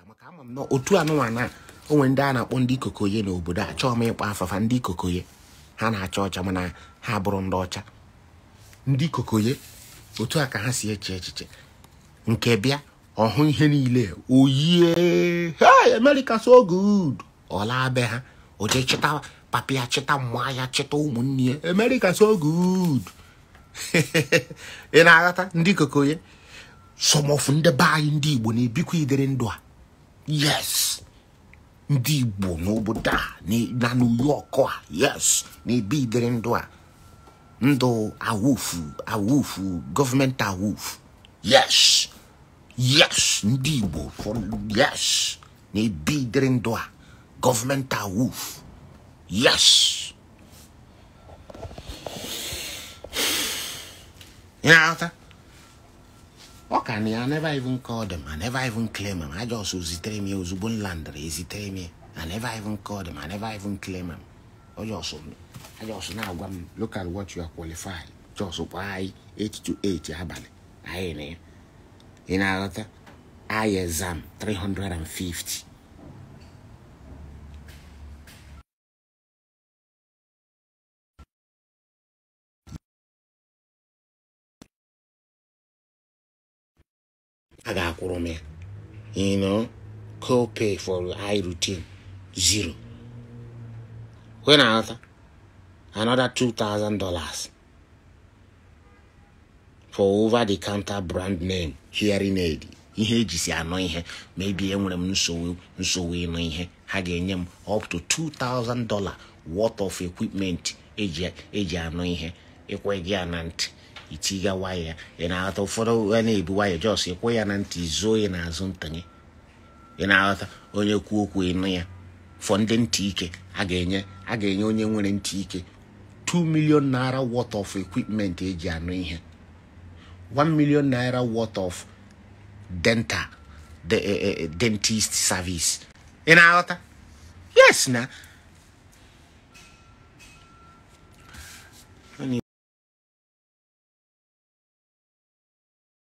maka ama m na otu anụnwa na onwe ndị a na-akpọ ndị kokoye n'obodo a chọọ m ịkpọ afafa ndị kokoye ha na-acha ọcha mana ha bụrụ ndị ọcha ndị kokoye otu a ka ha si eche echiche nke bịa ọhụ ihe niile oyie hey america so good ọla be ha oje chịta papịa chịta mma ya chịta ụmụnne ya america so good ị na-aghọta ndị kokoye sọmọfụ ndị be anyị ndị igbo na-ebikwa idere ndụ a yes ndị igbo n'obodo a na new york a yes na-ebi idere ndụ a ndụ awufu awufu gọọmenti awufu yes yes ndị igbo yes na-ebi idere ndụ a gọọmenti awufu yes ị na-aghọta ọ ka na ya never even call them I never even claim them I just zitere m ya ozugbo m landịrị ezitere m ya I never even call them I never even claim them ọ just I just na-agwa m look at what you are qualified just kpọọ anyị 8 to 8 abalị anyị na ya ị na-aghọta anyị exam 350 a ga-akwụrụ m ya you know co-pay for eye routine zero when I ghọta another two thousand dollars for over the counter brand name hearing aid ihe ejisi anọ ihe maybe enwere m nsogbu nsogbu ịnụ ihe ha ga-enye m up to two thousand dollar worth of equipment eji eji anụ ihe ịkwe gị ya na ntị itiga waya ị na-aghọta ụfọdụ a na-ebu waya jos ịkwụ ya na ntị zoo ya n'azụ ntanye ị na-aghọta onye kwuo okwu ịnụ ya fọ ndị ntị ike a ga-enye a ga-enye onye nwere ntị ike 2 million naira worth of equipment eji anụ ihe 1 million naira worth of dental the, uh, uh, dentist service ị na-aghọta yes na